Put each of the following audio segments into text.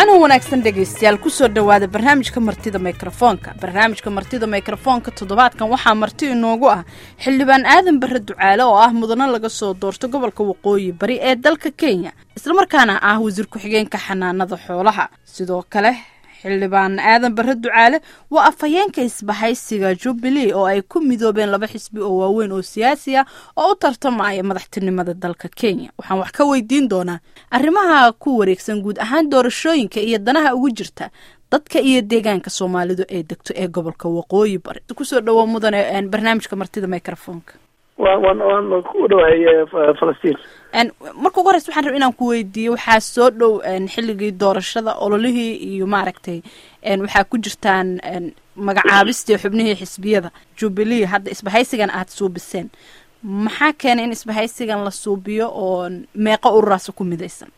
wacanan wanaagsan dhegaystayaal kusoo dhowaada barnaamijka martida mikrofoonka barnaamijka martida mikrofoonka toddobaadkan waxaa marti inoogu ah xildhibaan aadan barre ducaale oo ah mudano laga soo doorto gobolka waqooyi bari ee dalka kenya islamarkaana ah wasiir ku-xigeenka xanaanada xoolaha sidoo kale xildhibaan aadan barre ducaale waa afhayeenka isbahaysiga jubilee oo ay ku midoobeen laba xisbi oo waaweyn oo siyaasi ah oo u tartamaya madaxtinimada dalka kenya waxaan wax ka weydiin doonaa arrimaha ku wareegsan guud ahaan doorashooyinka iyo danaha ugu jirta dadka iyo deegaanka soomaalidu ee degto ee gobolka waqooyi bari kusoo dhawo mudane barnaamijka martida microfonka wa wan waan ku dhawahay falastiin marka ugu horeysa waxaan raba inaan ku weydiiyo waxaa soo dhow xilligii doorashada ololihii iyo maaragtay waxaa ku jirtaan magacaabistii xubnihii xisbiyada jubilee hadda isbahaysigan aada suubiseen maxaa keenay in isbahaysigan la suubiyo oo meeqo ururaasa ku midaysan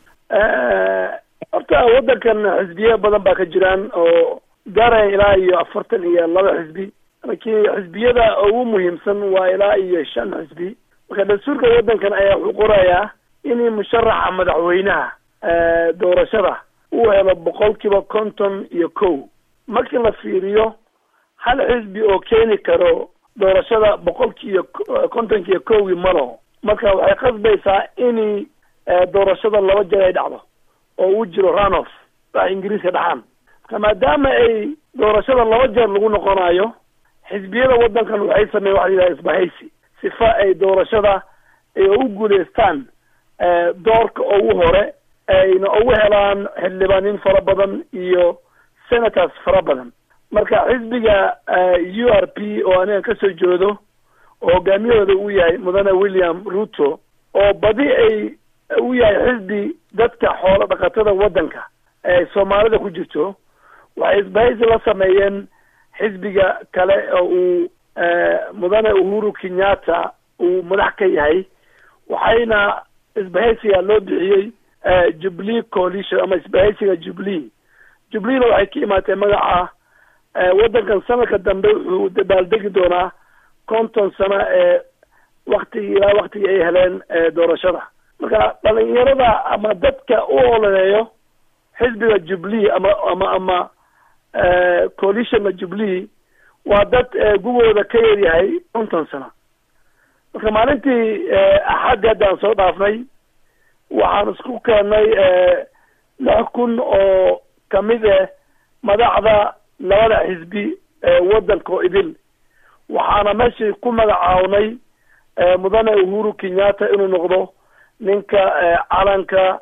horta waddankan xisbiya badan baa ka jiraan oo gaaraya ilaa iyo afartan iyo laba xisbi laakiin xisbiyada ugu muhiimsan waa ilaa iyo shan xisbi marka dastuurka waddankan ayaa wuxuu qorayaa in musharaxa madaxweynaha doorashada uu helo boqol kiiba konton iyo kow markii la fiiriyo hal xisbi oo keeni karo doorashada boqolkiiyo kontonki iyo kowgii malo marka waxay qasbaysaa in doorashada laba jeer ay dhacdo oo uu jiro runoff wax ingiriiska dhaxaan marka maadaama ay doorashada laba jeer lagu noqonayo xisbiyada waddankan waxay sameyen waxa la yidhaha isbahaysi sifa ay doorashada u guuleystaan doorka ugu hore ayna ugu helaan xildhibaanin fara badan iyo senators fara badan marka xisbiga u r p oo aniga kasoo jeedo oo hogaamiyahooda uu yahay mudane william ruto oo badi ay u yahay xisbi dadka xoolo dhaqatada waddanka ee soomaalida ku jirto waxay isbahaysi la sameeyeen xisbiga kale oo uu mudane uhuru kenyatta uu madax ka yahay waxayna isbahaysiga loo bixiyey jubilee coalition ama isbahaysiga jubilee jubileena waxay ka imaatay magaca waddankan sanadka dambe wuxuu dabaaldegi doonaa konton sano ee waktigii ilaa waktigii ay heleen doorashada marka dhalinyarada ama dadka u ololeeyo xisbiga jubilee ama ama ama coalitionna jubilee waa dad gugooda ka yaryahay konton sano marka maalintii axaddi haddaan soo dhaafnay waxaan isku keennay lix kun oo kamid ah madaxda labada xisbi waddanka oo idil waxaana meeshii ku magacawnay mudane uhuru kenyatta inuu noqdo ninka calanka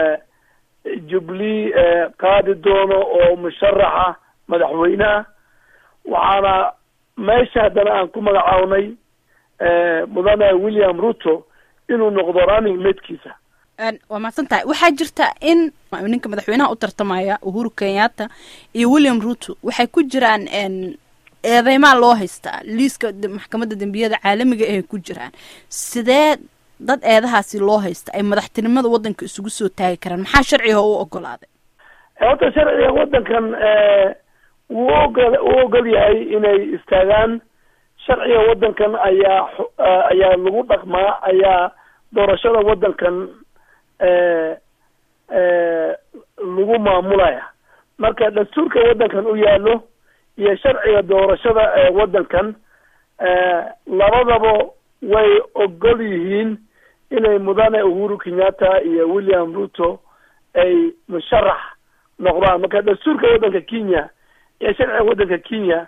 jubilee qaadi doono oo musharaxa madaxweyneha waxaana meesha haddana aan ku magacawnay mudane william ruto inuu noqdo running madekiisa waa mahadsan tahay waxaa jirta in ninka madaxweynaha u tartamaya uhuru kenyatta iyo william ruto waxay ku jiraan eedeymaa loo haystaa liiska maxkamadda dembiyada caalamiga ahay ku jiraan sidee dad eedahaasi loo haysta ay madaxtinimada waddanka isugu soo taagi karaan maxaa sharciga u ogolaaday horta sharciga waddankan wuu ogol u ogol yahay inay istaagaan sharciga waddankan ayaa ayaa lagu dhaqmaa ayaa doorashada waddankan lagu maamulaya marka dastuurka waddankan u yaalo iyo sharciga doorashada ee waddankan labadaba way ogol yihiin inay mudane uhuru kenyatta iyo william ruto ay musharax noqdaan marka dastuurka waddanka kenya iyo sharciga waddanka kenya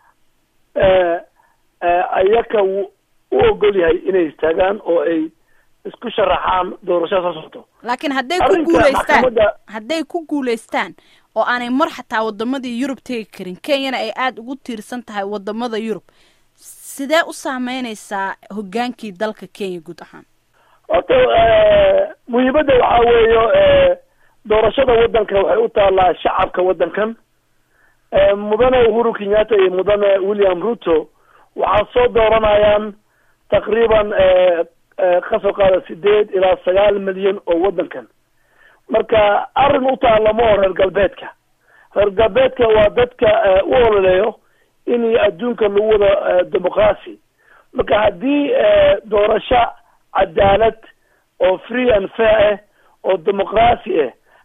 ayaka u ogol yahay inay istaagaan oo ay isku sharaxaan doorashada soo socto laakiin hadday ku guuleystaan hadday ku guuleystaan oo aanay mar xataa wadamadii yurub tegi karin kenyana ay aada ugu tiirsan tahay wadamada yurub sidee u saameyneysaa hogaankii dalka kenya guud ahaan horta muhiimadda waxaa weeyo doorashada waddanka waxay u taalaa shacabka waddankan mudane uhuru kenyatta iyo mudane william ruto waxaa soo dooranayaan taqriiban kasoo qaada sideed ilaa sagaal milyan oo waddankan marka arrin u taalla ma oo reer galbeedka reer galbeedka waa dadka u ololeeyo in adduunka lagu wado demoqracy marka haddii doorasho cadaalad oo free and fair ah oo demoqracy ah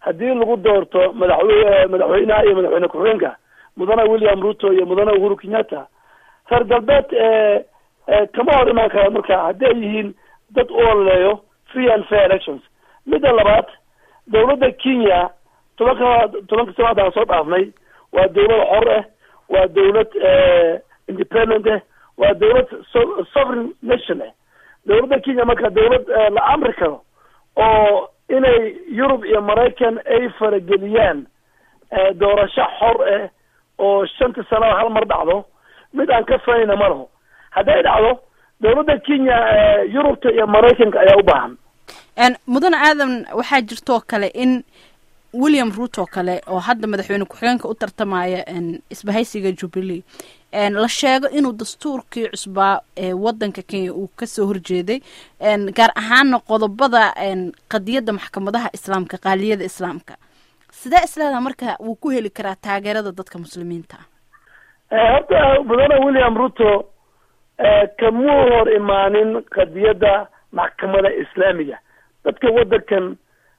haddii lagu doorto madaxwe madaxweynaha iyo madaxweyne ku-xigeenka mudane william ruto iyo mudane uhuru kenyatta reer galbeed kama hor imaan kara marka haddii ay yihiin dad u ololeeyo free and fair elections midda labaad dawladda kenya tobanka tobanka sanaad aan soo dhaafnay waa dawlad xor ah waa dawlad independent ah waa dawlad sovereign nation ah dawladda kenya marka dawlad la amri karo oo inay yurub iyo maraykan ay farageliyaan doorasho xor ah oo shantii sanada hal mar dhacdo mid aan ka fanayna ma laho hadday dhacdo dawladda kenya yurubta iyo maraykanka ayaa u baahan mudane aadan waxaa jirtoo kale in william ruto kale oo hadda madaxweyne ku-xigeenka u tartamaya isbahaysiga jubilee la sheego inuu dastuurkii cusbaa ee wadanka kenya uu kasoo horjeeday gaar ahaana qodobada qadiyadda maxkamadaha islaamka qaaliyada islaamka sidee isleedaha marka wuu ku heli karaa taageerada dadka muslimiinta horta mudane william ruto kamuu hor imaanin qadiyadda maxkamada islaamiga dadka wadankan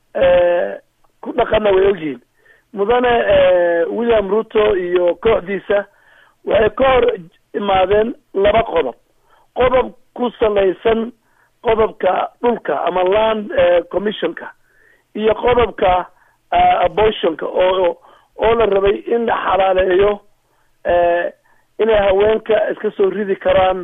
ku dhaqana way ogyihiin mudane william ruto iyo kooxdiisa waxay ka hor imaadeen laba qodob qodob ku salaysan qodobka dhulka ama land commissionka iyo qodobka abortionka oo oo la rabay in la xalaaleeyo inay haweenka iska soo ridi karaan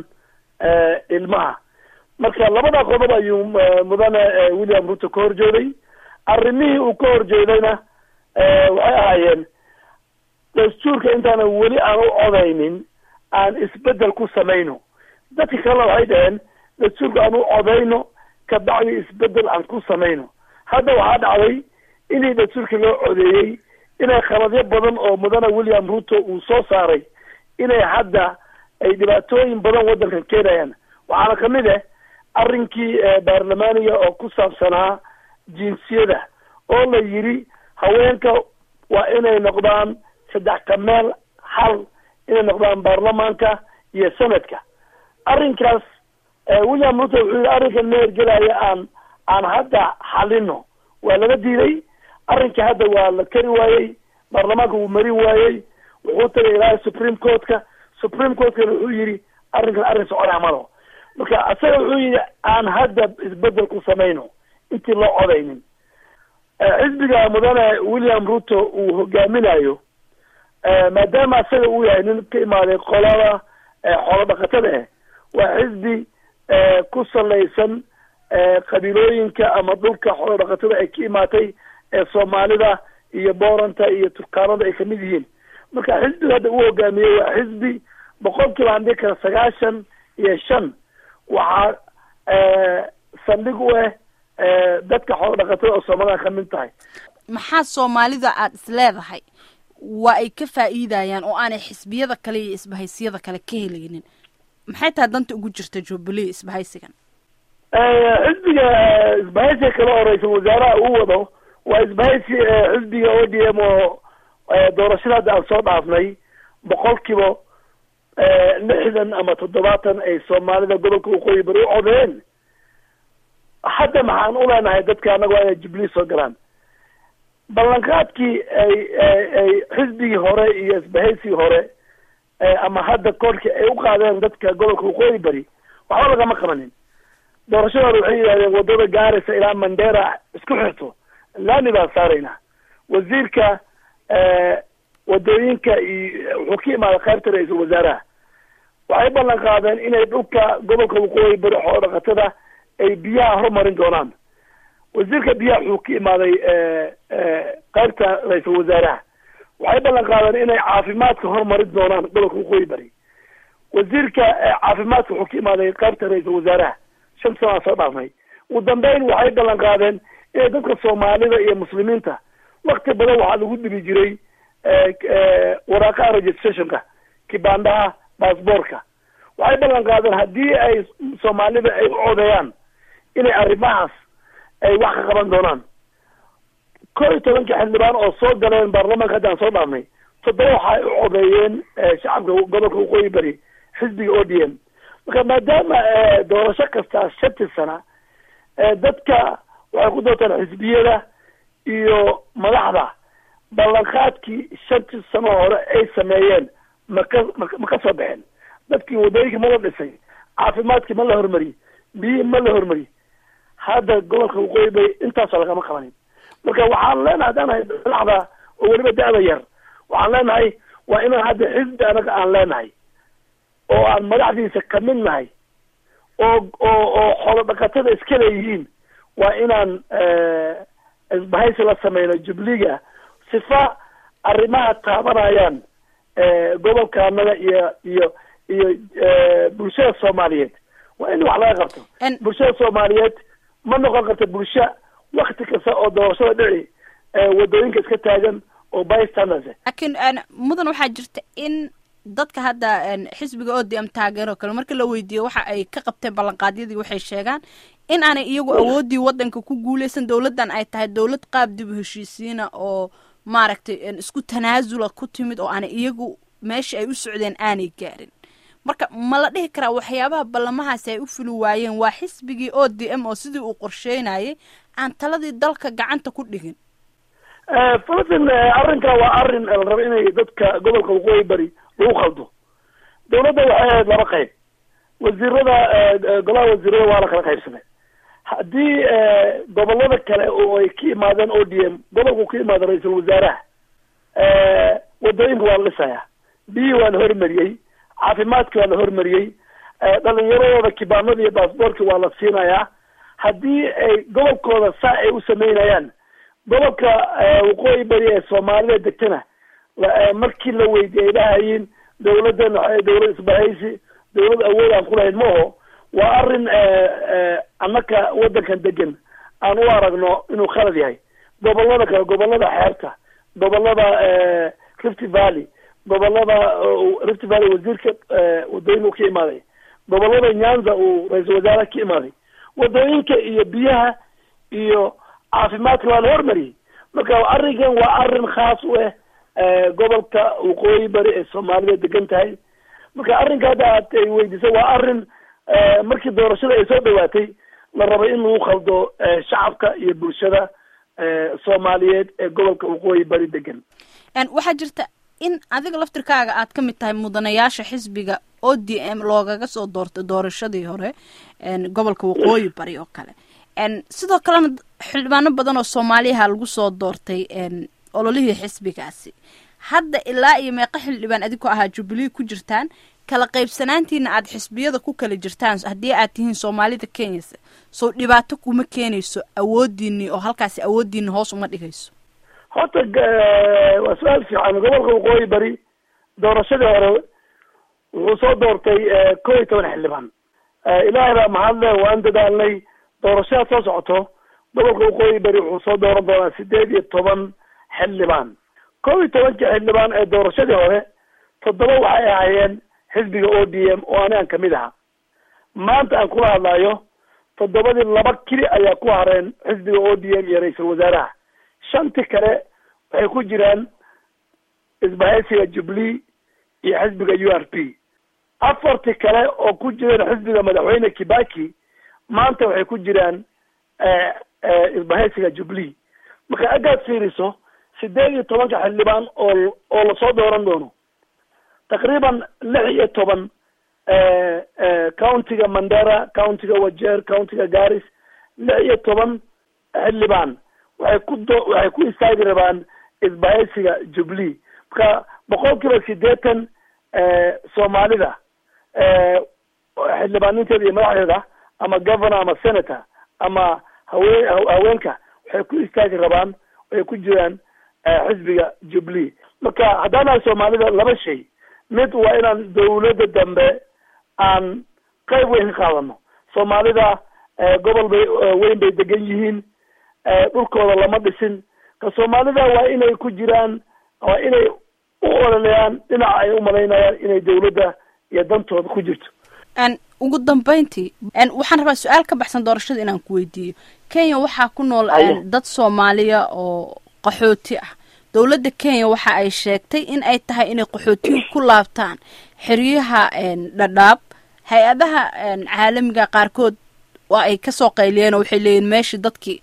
ilmaha marka labada qodob ayuu mudane william ruto ka horjeeday arrimihii uu ka horjeedayna waxay ahaayeen dastuurka intaana weli aan u codaynin aan isbedel ku samayno dadka kalena waxay dhaheen dastuurka aan u codayno kabacdi isbedel aan ku samayno hadda waxaa dhacday inii dastuurka loo codeeyey inay khaladyo badan oo mudane william ruto uu soo saaray inay hadda ay dhibaatooyin badan waddankan keenayaan waxaana kamid ah arrinkii baarlamaaniga oo ku saabsanaa jinsiyada oo la yidhi haweenka waa inay noqdaan saddex ka meel hal inay noqdaan baarlamaanka iyo sanadka arrinkaas william ruto wuxuu yihi arrinkan ma hergelaya aan aan hadda xalino waa laga diiday arrinka hadda waa la kari waayey baarlamaanka wuu marin waayey wuxuu tagay ilaa supreme courtka supreme courtkana wuxuu yihi arrinkan arrin soconaa malo marka asaga wuxuu yihi aan hadda isbedel ku samayno intii loo codaynin xisbiga mudane william ruto uu hogaaminayo maadaama asaga uu yahay nin ka imaaday qolada xoolo dhaqatada ah waa xisbi ku salaysan qabiilooyinka ama dhulka xoolo dhaqatada ay ka imaatay ee soomaalida iyo booranta iyo turkaanada ay kamid yihiin marka xisbiga hadda uu hogaamiyey waa xisbi boqol kiiba aan dhihi kara sagaashan iyo shan waxaa saldhig u ah dadka xoolo dhaqatada oo soomaalida kamid tahay maxaa soomaalida aada is leedahay waa ay ka faa'iidayaan oo aanay xisbiyada kale iyo isbahaysiyada kale ka helaynin maxay tahay danta ugu jirta jubilee isbahaysigan xisbiga isbahaysiga kale oo ra-iisul wasaaraha uu wado waa isbahaysi xisbiga o d m oo doorashada hadda aan soo dhaafnay boqol kiiba lixdan ama toddobaatan ay soomaalida gobolka waqooyi bari u codeen hadda maxaan u leenahay dadka annaga waa inay jubilee soo galaan ballanqaadkii ay ay xisbigii hore iyo isbahaysigii hore ama hadda koorkii ay u qaadeen dadka gobolka waqooyi bari waxba lagama qabanin doorashada hore waxay yidhahdeen wadada gaaraysa ilaa mandera isku xirto laami baan saaraynaa wasiirka wadooyinka iyo wuxuu ka imaaday qaybta ra-iisul wasaaraha waxay ballan qaadeen inay dhulka gobolka waqooyi bari xoolo dhaqatada ay biyaha horumarin doonaan wasiirka biyaha wuxuu ka imaaday qaybta ra-iisul wasaaraha waxay ballan qaadeen inay caafimaadka horumarin doonaan gobolka waqooyi bari wasiirka caafimaadka wuxuu ka imaaday qaybta ra-iisul wasaaraha shan sanaa soo dhaafnay ugu dambeyn waxay ballan qaadeen inay dadka soomaalida iyo muslimiinta wakti badan waxaa lagu dhibi jiray waraaqaha registrationka kibaandhaha baasboorka waxay ballan qaadeen haddii ay soomaalida ay u codeeyaan inay arrimahaas ay wax ka qaban doonaan kow iyo tobanka xildhibaan oo soo galeen baarlamaanka haddaan soo dhaafnay toddoba waxay u codeeyeen shacabka gobolka waqooyi bari xisbiga o d m marka maadaama doorasho kasta shantii sana dadka waxay ku doortaan xisbiyada iyo madaxda ballanqaadkii shantii sano hore ay sameeyeen maka ma ka soo baxeen dadkii wadooyinkii ma la dhisay caafimaadkii ma la hormariyey biyihii ma la hormariyey hadda gobolka waqooyi bay intaasoo lagama qabanin marka waxaan leenahay haddaan nahay madaxda oo weliba da-da yar waxaan leenahay waa inaan hadda xisbi anaga aan leenahay oo aan madaxdiisa kamid nahay oo oo oo xoolo dhaqatada iska leeyihiin waa inaan isbahaysi la sameyno jubliga sifa arrimaha taabanayaan gobolka anaga iyo iyo iyo bulshada soomaaliyeed waa in wax laga qabto bulshada soomaaliyeed ma noqon karta bulsho wakti kasta oo doorashada dhici wadooyinka iska taagan oo bystanders laakiin mudan waxaa jirta in dadka hadda xisbiga o d m taageer oo kale marka la weydiiyo waxa ay ka qabteen ballanqaadyadii waxay sheegaan in aanay iyagu awooddii waddanka ku guuleysan dowladdan ay tahay dowlad qaab dib u heshiisiina oo maaragtay isku tanaasula ku timid oo aanay iyagu meesha ay u socdeen aanay gaarin marka ma la dhihi karaa waxyaabaha ballamahaasi ay u fuli waayeen waa xisbigii o d m oo sidii uu qorsheynayay aan taladii dalka gacanta ku dhigin falastin arrinka waa arrin la rabo inay dadka gobolka waqooyi bari lagu khaldo dawladda waxay ahayd laba qayb wasiirada golaha wasiirada waa la kala qaybsamay haddii gobolada kale oo ay ka imaadeen o d m gobolku ka imaada ra-iisul wasaaraha wadooyinka waa la dhisaya biyihii waa la hormariyey caafimaadki waa la hormariyey dhalinyaradooda kibaanada iyo baasboorki waa la siinayaa haddii ay gobolkooda saa ay u sameynayaan gobolka waqooyi bari ee soomaalida degtana markii la weydiiyay dhahayin dawladdan waxa dawlad isbahaysi dawlad awood aan kulahayn maaho waa arrin annaka waddankan degan aan u aragno inuu khalad yahay gobolada kale gobolada xeebta gobolada rift valley gobolada rift valley wasiirka wadooyinka ka imaaday gobolada nyanza uu ra-iisul wasaaraha ka imaaday wadooyinka iyo biyaha iyo caafimaadka waa la hormariyey marka arrinkan waa arrin khaas u ah gobolka waqooyi bari ee soomaalida degan tahay marka arrinka hadda aad ay weydiisay waa arrin markii doorashada ay soo dhawaatay la rabay in lagu khaldo shacabka iyo bulshada soomaaliyeed ee gobolka waqooyi bari degan waxaa jirta in adiga laftirkaaga aad ka mid tahay mudanayaasha xisbiga o d m loogaga soo doortay doorashadii hore gobolka waqooyi bari oo kale sidoo kalena xildhibaano badan oo soomaaliyaha lagu soo doortay ololihii xisbigaasi hadda ilaa iyo meeqa xildhibaan adinkoo ahaa jubilee ku jirtaan kala qaybsanaantiina aada xisbiyada ku kala jirtaan haddii aad tihiin soomaalida kenyasa soo dhibaato kuma keenayso awoodiini oo halkaasi awoodiina hoos uma dhigayso horta waa su-aal fiican gobolka waqooyi bari doorashadii hore wuxuu soo doortay kow iyo toban xildhibaan ilaahay baa mahadle waan dadaalnay doorashada soo socoto gobolka waqooyi bari wuxuu soo dooran doonaa sideed iyo toban xildhibaan kow iyo tobankii xildhibaan ee doorashadii hore toddoba waxay ahaayeen xisbiga o d m oo anigaan kamid aha maanta aan kula hadlayo toddobadii laba keli ayaa ku hareen xisbiga o d m iyo ra-iisul wasaaraha shanti kale waxay ku jiraan isbahaysiga jubilee iyo xisbiga u r p afarti kale oo ku jireen xisbiga madaxweyne kibaki maanta waxay ku jiraan isbahaysiga jubilee marka agaad fiiriso sideed iyo tobanka xildhibaan oo oo lasoo dooran doono taqriiban lix iyo toban countiga mandera countiga wajeer countiga garis lix iyo toban xildhibaan waxay ku do waxay ku istaagi rabaan isbahaysiga jubilee marka boqol kiiba sideetan soomaalida xildhibaaninteeda iyo madaxdeeda ama governor ama senator ama haween haweenka waxay ku istaagi rabaan waxay ku jiraan xisbiga jubilee marka haddaanahay soomaalida laba shay mid waa inaan dawladda dambe aan qayb weyn ka qaadano soomaalida gobol bay weyn bay degan yihiin dhulkooda lama dhisin ka soomaalida waa inay ku jiraan waa inay u ololeeyaan dhinaca ay umalaynayaan inay dawladda iyo dantooda ku jirto ugu dambeyntii waxaan rabaa su-aal ka baxsan doorashada inaan ku weydiiyo kenya waxaa ku nool dad soomaaliya oo qaxooti ah dowladda kenya waxa ay sheegtay in ay tahay inay qaxootiga ku laabtaan xeryaha dhadhaab hay-adaha caalamiga qaarkood waa ay kasoo qayliyeen oo waxay leeyihin meeshii dadkii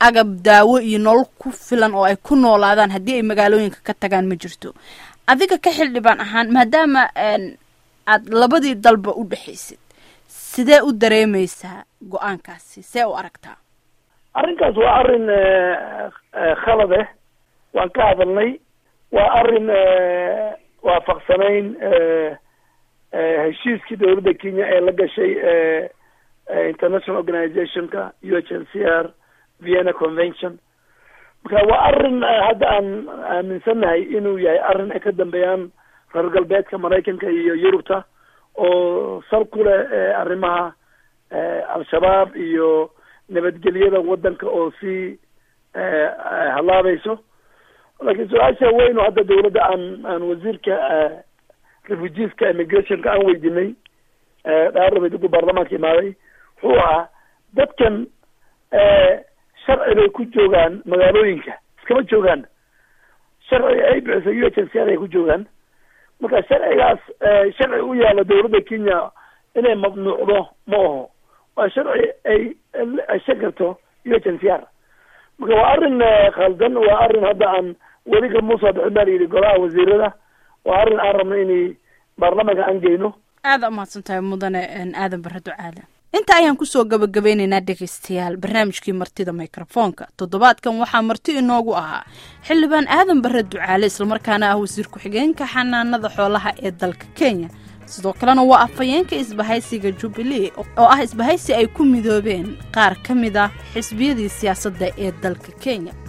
agab daawo iyo nolol ku filan oo ay ku noolaadaan haddii ay magaalooyinka ka tagaan ma jirto adiga ka xildhibaan ahaan maadaama aad labadii dalba u dhexaysid sidee u dareemaysaa go-aankaasi see u aragtaa arrinkaas waa arrin khalad eh waan ka hadalnay waa arrin waafaqsanayn heshiiskii dowladda kenya ee la gashay international organizationka u h n c r vienna convention marka waa arrin hadda aan aaminsannahay inuu yahay arrin ay ka dambeeyaan reer galbeedka maraykanka iyo yurubta oo sal ku leh arrimaha al-shabaab iyo nabadgelyada waddanka oo sii halaabayso laakiin su-aasha weyn oo hadda dawladda aan aan wasiirka refugeeska immigrationka aan weydinay dhaarabed ugu baarlamaanka imaaday wuxuu ahaa dadkan sharci bay ku joogaan magaalooyinka iskama joogaan sharci ay bixisay u h n c r ay ku joogaan marka sharcigaas sharci u yaala dawladda kenya inay mamnuucdo ma aho waa sharci ay ay shan karto u h n c r marka waa arrin khaldan waa arrin hadda aan weli kamuusoo bixin baa layidhi golaha wasiirada waa arrin aan rabno inay baarlamaanka aan geyno aada umahadsan tahay mudane aadan bare ducaale inta ayaan kusoo gabagabeynaynaa dhegaystayaal barnaamijkii martida mikrofoonka toddobaadkan waxaa marti inoogu ahaa xildhibaan aadan bare ducaale islamarkaana ah wasiir ku-xigeenka xanaanada xoolaha ee dalka kenya sidoo kalena waa afhayeenka isbahaysiga jubbilee oo ah isbahaysi ay ku midoobeen qaar ka mid ah xisbiyadii siyaasadda ee dalka kenya